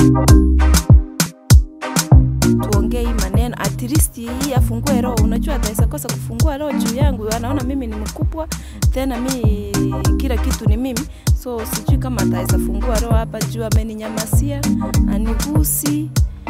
tuongee hii maneno at least hii afungue roho. Unajua ataweza kosa kufungua roho juu yangu, anaona mimi ni mkubwa, tena mi kila kitu ni mimi, so sijui kama ataweza fungua roho hapa juu ameninyamasia, anigusi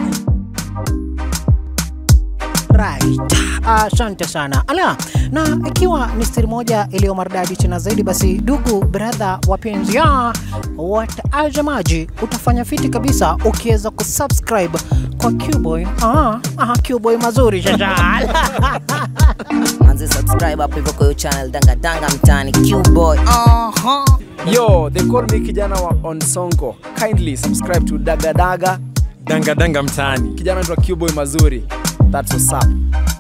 Right. Asante sana. Ala, na ikiwa ni siri moja iliyo maridadi tena zaidi, basi ndugu brother wapenzi ya watazamaji, utafanya fiti kabisa ukiweza kusubscribe kwa Qboy. Aha, aha, Qboy mazuri shasha. manzi subscribe hapo hivyo kwa hiyo channel danga danga mtaani qboy uh-huh. Yo, they call me kijana wa Onsongo. Kindly subscribe to Daga Daga. danga danga mtaani Kijana anaitwa Qboy Mazuri. That's what's up.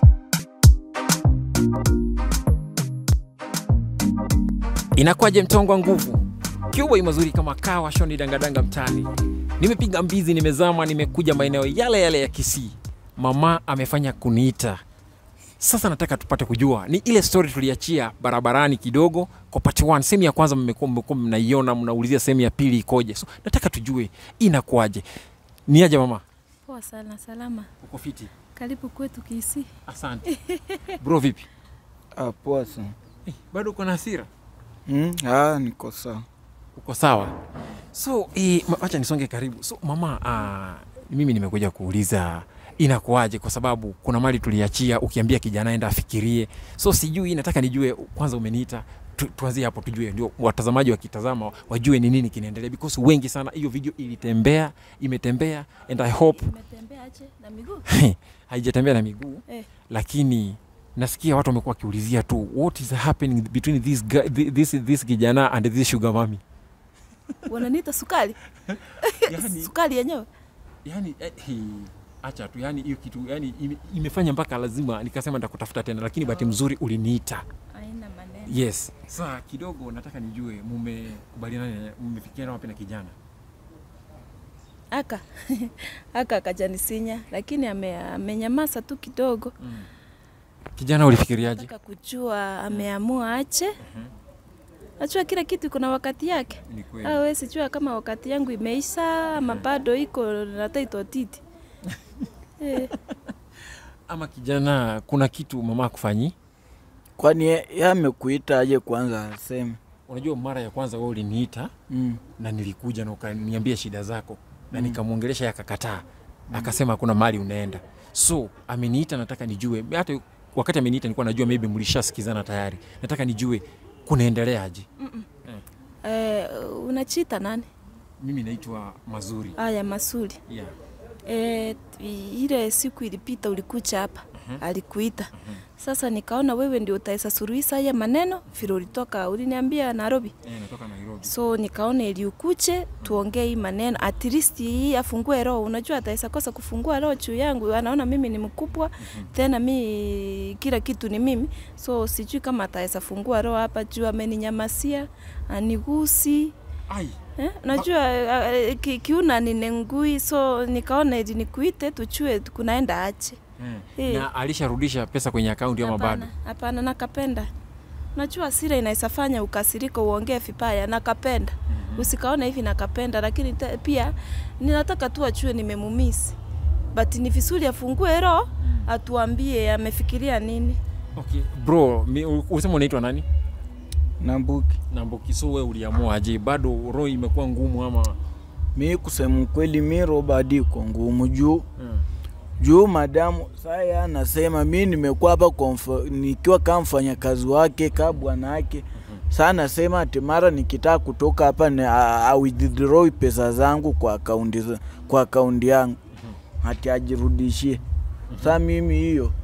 inakuwaje mtongo wa nguvu kiuboi mazuri kama kawa shoni dangadanga mtaani nimepiga mbizi nimezama nimekuja maeneo yale yale ya kisii mama amefanya kuniita sasa nataka tupate kujua ni ile story tuliachia barabarani kidogo kwa part 1 sehemu ya kwanza mmekuwa mmekuwa mnaiona mnaulizia sehemu ya pili ikoje so nataka tujue inakuwaje ni aje mama poa sana, salama. uko fiti Karibu kwetu Kisii. asante bro vipi Ah, poa sana. eh, bado uko na hasira Mm, ah, niko sawa. uko sawa so eh, ma- wacha nisonge karibu so mama uh, mimi nimekuja kuuliza inakuwaje kwa sababu kuna mali tuliachia ukiambia kijana enda afikirie so sijui nataka nijue kwanza umeniita tu, tuanzie hapo tujue ndio watazamaji wakitazama wajue ni nini kinaendelea because wengi sana hiyo video ilitembea imetembea and i hope Umetembea aje na miguu? haijatembea na miguu Eh. lakini nasikia watu wamekuwa wakiulizia tu what is happening between this, guy, thi- this, this kijana and this sugar mami Wananiita sukari? yani, Sukari yenyewe? yani eh, hi, acha tu yani hiyo kitu yani ime, imefanya mpaka lazima nikasema nitakutafuta tena lakini bahati mzuri uliniita Haina maneno. yes saa kidogo nataka nijue mumekubaliana mmefikiana wapi na kijana aka aka akajanisinya lakini ame, amenyamaza tu kidogo kijana ulifikiriaje nataka kujua ameamua ache najua kila kitu kuna wakati yake ni kweli Ah, we sijua kama wakati yangu imeisha ama bado iko nataitwa titi eh, ama kijana kuna kitu mama akufanyi Kwani ye- ye amekuita aje kwanza aseme? unajua mara ya kwanza wewe uliniita Mm. na nilikuja na ukaniambia shida zako na nikamwongelesha yakakataa akasema hakuna mali unaenda so ameniita nataka nijue hata wakati ameniita nilikuwa najua maybe mlishasikizana tayari nataka nijue kunaendeleaje eh, unachita nani mimi naitwa mazuri aya masuli yeah. eh, ile siku ilipita ulikucha hapa alikuita sasa nikaona wewe ndio utaweza suluhisha haya maneno vile ulitoka uliniambia Nairobi Eh, natoka nairobi so nikaona ili ukuche tuongee hii maneno at least hii afungue roho unajua ataweza kosa kufungua roho juu yangu anaona mimi ni mkubwa tena mi kila kitu ni mimi so sijui kama ataweza fungua roho hapa juu ameninyamasia anigusi ai Eh, unajua uh, ki, kiuna ninengui so nikaona ili nikuite tuchue kunaenda ache eh. Eh. na alisharudisha pesa kwenye akaunti ama bado Hapana, hapana, nakapenda. Unajua sira inaweza fanya ukasirika uongee vibaya, nakapenda. Usikaona hivi nakapenda, lakini te, pia ninataka tu achue nimemumisi, but ni vizuri afungue roho atuambie amefikiria nini. okay. bro mi- u- usema unaitwa nani Nambuki. namboki so we uliamua aje bado roho imekuwa ngumu ama Mi kusema ukweli, mi roba hadi iko ngumu juu hmm. juu madamu saya anasema mi nimekuwa hapa kwa mfa- nikiwa kama mfanyakazi wake ka bwana wake saa anasema ati mara nikitaka kutoka hapa ni a- a- withdraw pesa zangu kwa akaunti za- kwa akaunti yangu ati ajirudishie saa mimi hiyo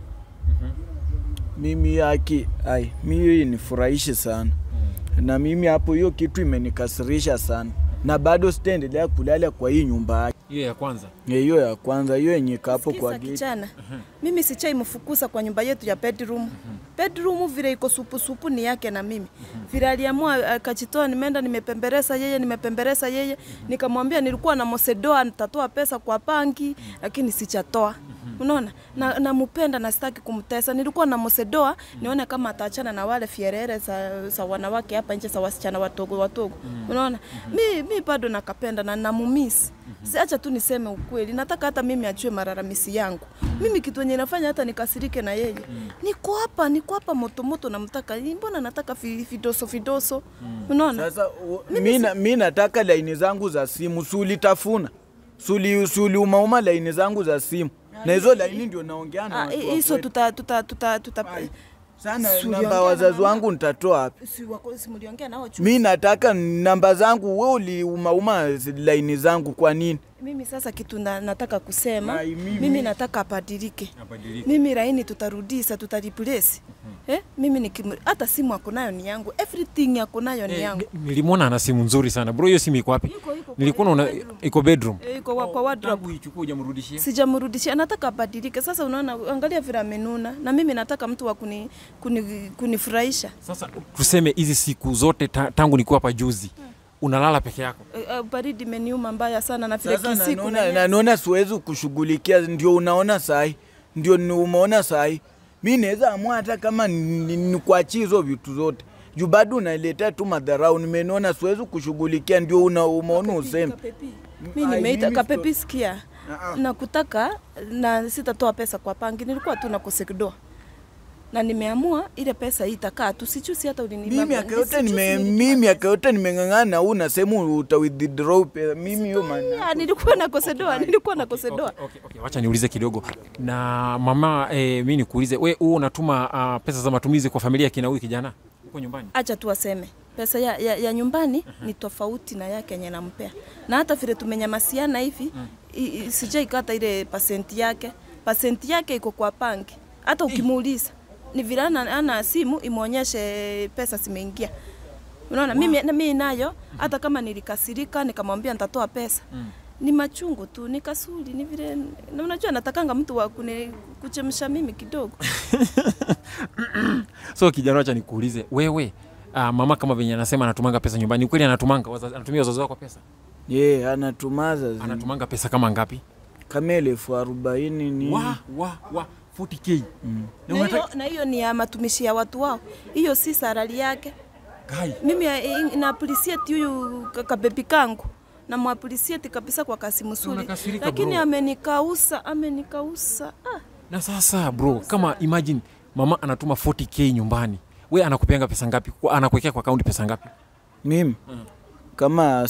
mimi hiyo haki ai mi hiyo inifurahishi sana na mimi hapo hiyo kitu imenikasirisha sana na bado sitaendelea kulala kwa hii nyumba yake hiyo ya kwanza hiyo ya kwanza hiyo yenye kapo kwa Sikiza geti kijana, mimi sichai mfukuza kwa nyumba yetu ya bedroom. Bedroom vile iko supu supu ni yake na mimi. Vile aliamua akajitoa, nimeenda nimepemberesa yeye, nimepemberesa yeye, nikamwambia nilikuwa na mosedoa nitatoa pesa kwa banki, lakini sichatoa. unaona na nampenda na sitaki kumtesa nilikuwa namsedoa nione kama ataachana na wale fierere za, za wanawake hapa nje za wasichana watogo watogo unaona mi, mi bado nakapenda na namumisi siacha tu niseme ukweli nataka hata mimi ajue mararamisi yangu mimi kitu enye nafanya hata nikasirike na yeye niko hapa niko hapa motomoto namtaka mbona nataka fi- fidoso fidoso unaona Sasa u- mi na- mi nataka laini zangu za simu, sulitafuna suli suli umauma laini zangu za simu, na hizo laini ndio naongea na Ah, watu wa hizo kwetu. tuta tuta tuta tuta sana Suliongea namba na wazazi mama. wangu nitatoa wapi? si wako si mliongea nao juu Mi nataka namba zangu, we uliumauma laini zangu kwa nini? mimi sasa kitu na, nataka kusema Ai, mimi- mimi, nataka abadilike mimi raini tutarudisa tutariplace eh? mimi nikimu, hata simu ako nayo ni yangu everything ako nayo ni Eh, yangu ni- nilimwona ana simu nzuri sana bro hiyo simu iko wapi Iko- iko kwa nilikuwa naona bedroom. iko bedroom Eh, iko wa- kwa wardrobe Tangu ichukue hujamrudishia sijamrudishia nataka abadilike sasa unaona angalia vile amenuna na mimi nataka mtu wa kuni, kuni, kunifurahisha sasa tuseme hizi siku zote ta, tangu nikuwa hapa juzi unalala peke yako Eh, eh, baridi imeniuma mbaya sana na vile Sasa kisiku nanona, na nanona siwezi kushughulikia, ndio unaona sahi, ndio ni umeona sahi. Mi naweza amua hata kama ni- nikuachie hizo vitu zote juu bado unaletea tu madharau. Nimenona siwezi kushughulikia, ndio una, umeona useme mi Ai, nimeita mimi kapepi sikia Ah, ah. na kutaka na sitatoa pesa kwa pangi nilikuwa tu na kusekdoa na nimeamua ile pesa hii itakaa tu sichusi hata mimi ulinimama miaka yote nime mimi miaka yote nimeng'ang'ana na huu nasema uta withdraw pesa. Mimi hiyo maana nilikuwa na kosedoa nilikuwa na kosedoa Okay, okay, okay. Wacha niulize kidogo na mama eh, mi nikuulize we huu unatuma uh, pesa za matumizi kwa familia kina huyu kijana huko nyumbani acha tu aseme pesa ya, ya, ya nyumbani ni tofauti na yake yenye nampea na hata vile tumenyamasiana hivi mm. sijaikata ile pasenti yake pasenti yake iko kwa pangi hata ukimuuliza ni vile ana, ana simu imwonyeshe pesa zimeingia unaona mimi, na mimi nayo hata kama nilikasirika nikamwambia nitatoa pesa ni machungu tu ni kasuli ni vile na unajua natakanga mtu wa kune, kuchemsha mimi kidogo so kijana wacha nikuulize wewe uh, mama kama venye anasema anatumanga pesa nyumbani ni kweli anatumanga wazazi- anatumia wazazi wako pesa ye anatumaza zi- anatumanga pesa kama ngapi kama elfu arobaini ni wa wa wa 40k na na hiyo, unataka na hiyo ni ya matumishi ya watu wao hiyo si sarali yake Kai, mimi eh, na appreciate huyu ka- kabebi kangu na muappreciate kabisa kwa kasi msuri Unakasirika, lakini bro. amenikausa amenikausa ah. na sasa bro kama imagine mama anatuma 40k nyumbani we anakupeanga pesa ngapi Kwa- anakuwekea kwa akaunti pesa ngapi mimi kama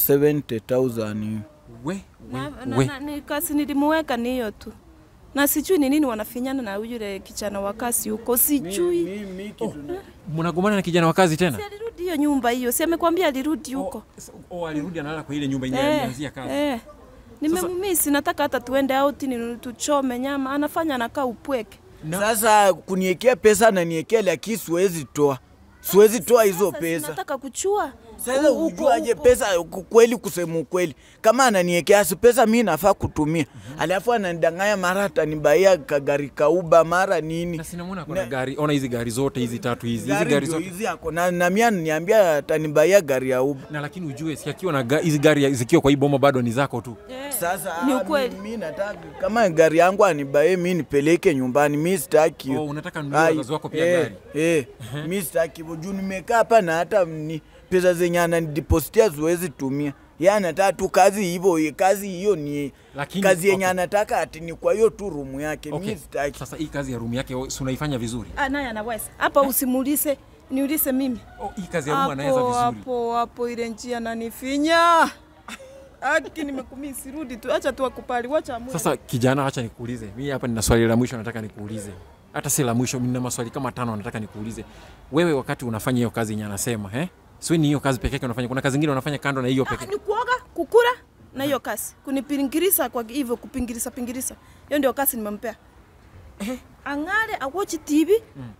70000 na, we we, na, we. na, ni kasi nilimuweka ni hiyo tu na sijui ni nini wanafinyana na yule kijana wa kasi huko sijui mnagombana na kijana wa kazi tena si alirudi hiyo nyumba hiyo si amekwambia alirudi huko oh, alirudi analala kwa ile nyumba yenye Eh, alianzia kazi eh. nimemumisi nataka hata tuende out ni tuchome nyama anafanya anakaa upweke sasa kuniekea pesa ananiekea lakini siwezi toa siwezi toa hizo Sasa pesa nataka kuchua sasa U- uko- ujuaje uko- pesa ku- kweli kusema ukweli kama ananiekea si pesa mi nafaa kutumia alafu ananidanganya mara atanibaia kagari kauba mara nini na sinamwona kuna gari ona hizi gari zote hizi tatu hizi hizi gari gari ndio zote hizi ako na, na mi ananiambia atanibaia gari ya uba na lakini ujue si akiwa na ga- hizi gari zikiwa kwa hii boma bado ni zako tu Eh, sasa Ni ah, ukweli. mi, mi nataka kama gari yangu anibaie mi nipeleke nyumbani mi sitaki hiyo. Oh, unataka nunue Ai, wazazi wako pia eh, gari eh, mi sitaki hivyo juu nimekaa hapa na hata ni pesa zenye ananidepositia siwezi tumia ye anataka tu kazi hivyo kazi hiyo ni Lakini, kazi yenye okay. anataka ati ni kwa hiyo tu rumu yake okay. mi sitaki sasa hii kazi ya rumu yake si unaifanya vizuri ah, naye anaweza hapa usimulise niulise mimi oh, hii kazi ya rumu anaweza hapo vizuri hapo hapo ile njia nanifinya aki nimekumisi rudi tu acha tu akupali wacha amue. sasa kijana acha nikuulize mi hapa nina swali la mwisho nataka nikuulize hata si la mwisho nina maswali kama tano nataka nikuulize wewe wakati unafanya hiyo kazi yenye anasema eh? siwe ni hiyo kazi peke yake unafanya kuna kazi ingine unafanya kando na hiyo Ah, peke ni kuoga kukura na hiyo kasi kunipingirisa kwa hivyo kupingirisa pingirisa hiyo ndio kasi nimempea ang'are awochi tv mm.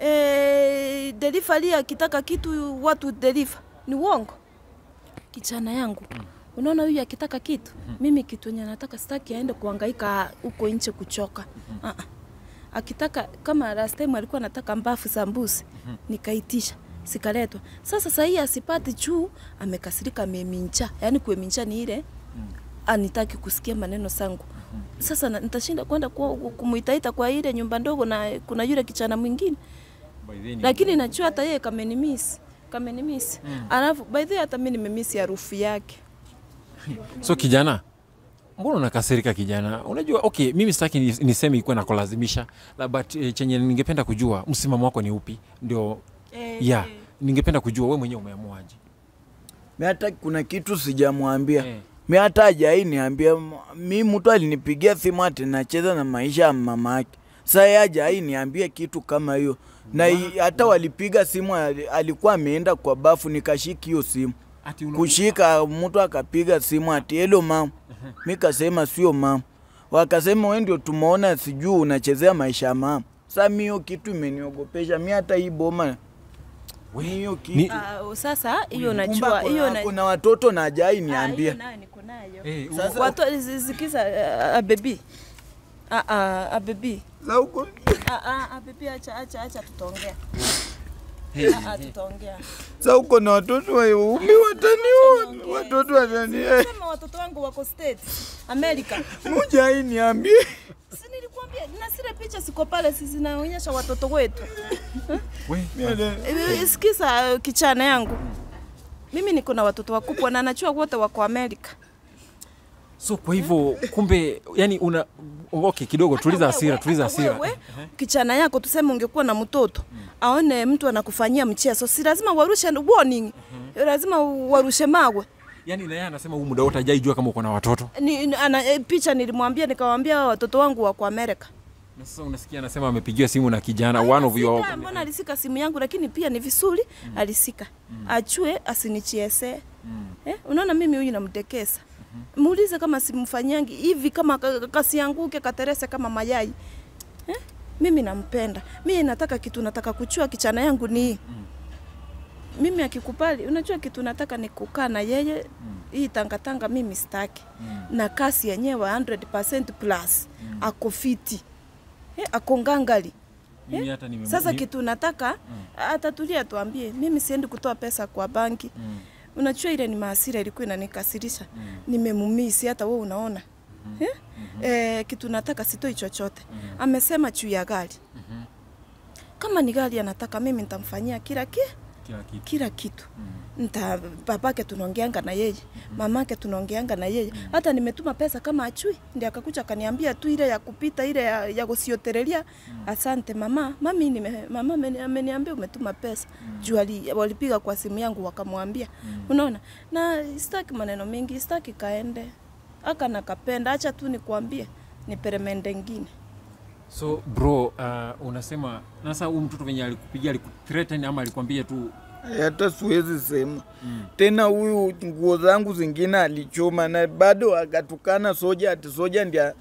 eh, delivery akitaka kitu watu deliver ni uongo kijana yangu mm. unaona huyu akitaka kitu mm-hmm. mimi kitu enye nataka sitaki aende kuangaika huko nje kuchoka mm-hmm. uh-uh. akitaka kama last time alikuwa anataka mbafu za mbuzi mm-hmm. nikaitisha sikaletwa sasa sahii asipati juu amekasirika amemincha yaani kuemincha ni ile mm. anitaki kusikia maneno sangu Sasa na- nitashinda kwenda kwa- kumuitaita kwa ile nyumba ndogo, na kuna yule kichana mwingine, lakini najua hata yeye kamenimisi kamenimisi mm. Alafu by the way hata mimi nimemisi harufu yake. So kijana, mbona unakasirika kijana? Unajua, okay, mimi sitaki ni- niseme ikuwe na kulazimisha, la but eh, chenye ningependa kujua msimamo wako ni upi, ndio Eh, yeah, ningependa kujua we mwenyewe umeamuaje? mi hata kuna kitu sijamwambia Eh. mi hata hajai niambia M- mi mtu alinipigia simu ati nacheza na maisha ya mama yake sa ye hajai niambia kitu kama hiyo na i- hata walipiga simu ali- alikuwa ameenda kwa bafu nikashiki hiyo simu Ati una- kushika mtu akapiga simu ati helo mama mi kasema sio mama wakasema we ndio tumeona sijuu unachezea maisha ya mama sa mi hiyo kitu imeniogopesha mi hata hii boma We, mi hiyo ni- kitu Ah, sasa hiyo Kumba najua hiyo kuna, na kuna watoto na hajai Ah, niambia hiyo nayo niko nayo. eh, Sasa- Watu zikiza a baby. Ah ah a baby. Sa huko- Ah ah a baby acha acha acha tutaongea. Ah ah tutaongea. sa uko na watoto waumi wataniona watoto watani Kama watoto wangu wako States, America. mujai niambie Si nilikwambia na zile picha siko pale si zinaonyesha watoto wetu. we, Eh, Sikiza kichana yangu. Mimi niko na watoto wakubwa na najua wote wako America. so kwa hivyo kumbe, yani una okay, kidogo tuliza Hata hasira, wewe- tuliza hata hasira. wewe, Kichana yako tuseme ungekuwa na mtoto aone mtu anakufanyia mchezo, si lazima warushe warning, lazima warushe mawe. Yani na yeye anasema huu muda wote hajaijua kama uko na watoto, Ni, ni- ana, e, picha nilimwambia nikamwambia "Hawa watoto wangu wako Amerika. na sasa unasikia anasema amepigiwa simu na kijana one of your Sika, mbona alisika simu yangu, lakini pia ni vizuri alisika achue asinichiese eh, unaona mimi huyu namdekesa muulize kama simfanyangi hivi kama ka- ka- kasianguke katerese kama mayai eh? mimi nampenda mimi nataka kitu nataka kuchua kichana yangu ni hii mimi akikubali unajua kitu nataka ni kukaa na yeye hii tangatanga mimi staki na kasi yenyewe 100% plus ako fiti eh, ako ngangali Mimi hata nime- sasa ni- kitu nataka atatulia tuambie, mimi siendi kutoa pesa kwa banki. Unajua ile ni maasira ilikuwa inanikasirisha. Nimemumisi hata wewe unaona. Eh? Eh, kitu nataka sitoi chochote. Amesema juu ya gari. Kama ni gari anataka mimi nitamfanyia kila ki, kila kitu. kila kitu. Nta babake tunaongeanga na yeye, mamake tunaongeanga na yeye. Hata nimetuma pesa kama achui, ndiye akakuja akaniambia tu ile ya kupita ile ya, ya kusioterelia. Asante mama, mami nime, mama ameni- ameniambia umetuma pesa. Juu ali- walipiga kwa simu yangu wakamwambia. Unaona? Na sitaki maneno mengi, sitaki kaende. Aka nakapenda, acha tu nikwambie ni peremende ngine. So bro, uh, unasema na sasa huyu mtoto venye alikupigia alikuthreaten ama alikwambia tu hata siwezi sema tena. Huyu nguo zangu zingine alichoma na bado akatukana soja, ati soja ndia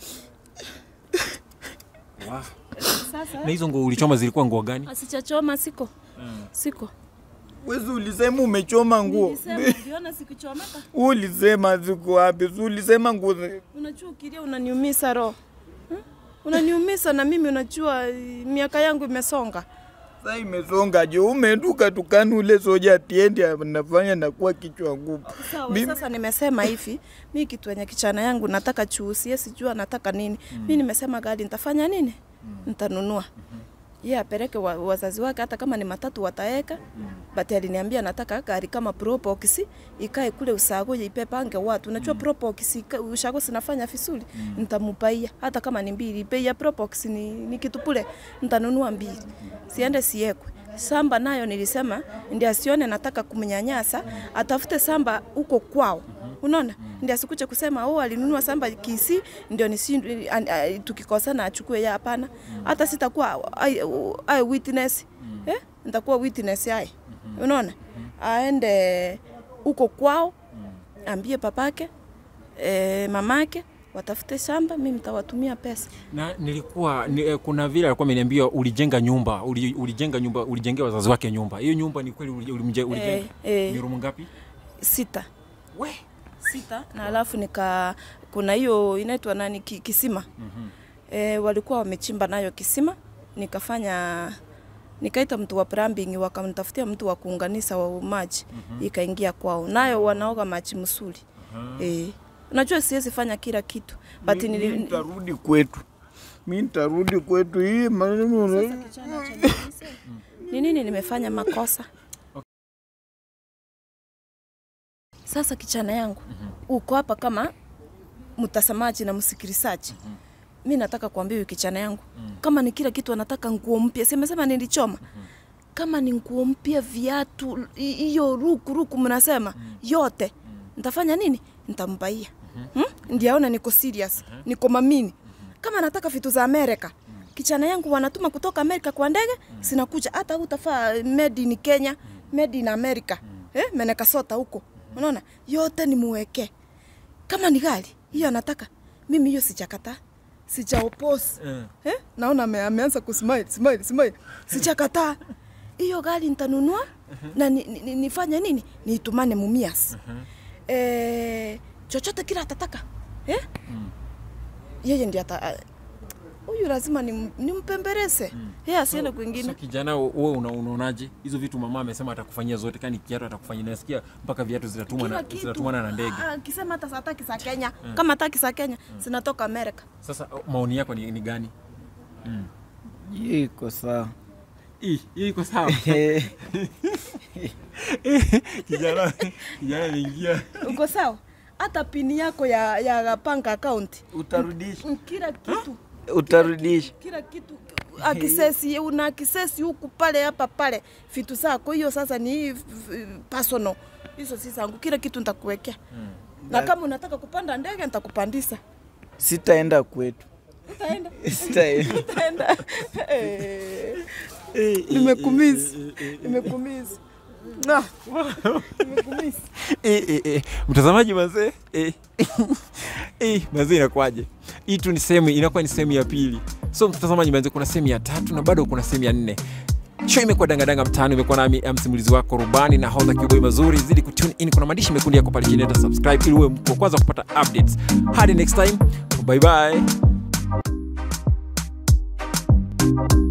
Sasa na hizo nguo ulichoma zilikuwa nguo gani? asichachoma siko. Siko. wezi ulisema umechoma nguo, Nilisema uliona sikuchomeka. ulisema ziko wapi? Si ulisema nguo zi- Unajua ukilia unaniumisa roho hmm? Unaniumisa na mimi unajua eh, miaka yangu imesonga. Sasa imesonga je? Umeduka tukani ule soja atiendi anafanya nakuwa kichwa ngumu. Sawa, Mimi- sasa nimesema hivi, mi kitu yenye kichana yangu nataka chuusie, sijua nataka nini. Mi nimesema gari nitafanya nini? Nitanunua. Ye apeleke wa, wazazi wake, hata kama ni matatu wataeka. But aliniambia nataka gari kama Probox ikae kule usago ipepange watu. Unajua Probox ika- ushago sinafanya vizuri. Nitamupaia hata kama ni mbili. Bei ya Probox ni, ni kitu pule. Nitanunua mbili. Siende siekwe. Samba nayo nilisema ndio asione nataka kumnyanyasa, atafute samba huko kwao. Unaona? Ndio asikuje kusema oh alinunua samba kisi ndio nisi an- a- tukikosana achukue ya hapana. Hata sitakuwa ai, ai witness. Eh? Nitakuwa witness yai. Unaona? Aende huko kwao ambie papake eh, mamake watafute shamba, mimi nitawatumia pesa. Na nilikuwa ni, eh, kuna vile alikuwa ameniambia ulijenga nyumba, uli, ulijenga nyumba, ulijengea wazazi wake nyumba. Hiyo nyumba ni kweli uli- ulimje- ulijenga? eh. Ni room ngapi? Sita. We. sita na alafu nika kuna hiyo inaitwa nani ki, kisima e, walikuwa wamechimba nayo kisima nikafanya nikaita mtu wa plumbing wakamtafutia mtu wa kuunganisha wa maji ikaingia kwao nayo wanaoga maji msuri e, unajua siwezi fanya kila kitu but Mi- mi nili, nitarudi kwetu mi nitarudi kwetu hii maneno ni nini nimefanya makosa sasa kichana yangu uko hapa kama mtazamaji na msikilizaji mi nataka kuambia huyu kichana yangu kama ni kila kitu anataka nguo mpya simesema nilichoma kama ni nguo mpya viatu hi- hiyo ruku ruku mnasema yote nitafanya nini ntambaia hmm? ndio aone niko serious niko mamini kama anataka vitu za amerika kichana yangu wanatuma kutoka amerika kwa ndege sinakuja hata utafaa made in kenya made in america eh, meneka sota huko unaona yote nimuweke kama ni gari hiyo anataka mimi hiyo sijakata sijaopos eh? naona ame, ameanza kusmile smile smile sijakataa hiyo gari nitanunua na ni, ni, ni, nifanye nini niitumane mumias eh, chochote kila atataka eh? yeye ndi ata huyu lazima nim- nimpembeleze yeye asiende kwingine So kijana, wewe una- unaonaje hizo vitu mama amesema atakufanyia zote, kani kiatu atakufanyia, nasikia mpaka viatu zitatumwa kila na, kitu zitatumana na ndege. Ah, akisema hata hataki za Kenya kama hataki za Kenya zinatoka Amerika Sasa maoni yako ni, ni gani? hii iko sawa Hii hii iko sawa. kijana kijana ameingia uko sawa hata pini yako ya, ya bank account utarudisha Mm, kila kitu utarudisha kila kitu akisesi una akisesi huku pale hapa pale vitu zako hiyo sasa ni hii v- personal hizo si zangu kila kitu nitakuwekea na kama unataka kupanda ndege nitakupandisha sitaenda kwetu utaenda sitaenda utaenda Eh, nimekumisi nimekumisi Ah, nimekumisi Eh, eh, eh. Mtazamaji mazee eh. eh, mazee inakwaje? Hii tu ni sehemu inakuwa ni sehemu ya pili. So mtazamaji mazee, kuna sehemu ya tatu na bado kuna sehemu ya nne. Show imekuwa dangadanga mtaani, imekuwa nami eh, msimulizi wako Rubani na hodha Kiboi mazuri. Zidi kutune in, kuna maandishi mekundu yako pale chini, hata subscribe ili uwe mtu wa kwanza kupata updates. Hadi next time, bye bye.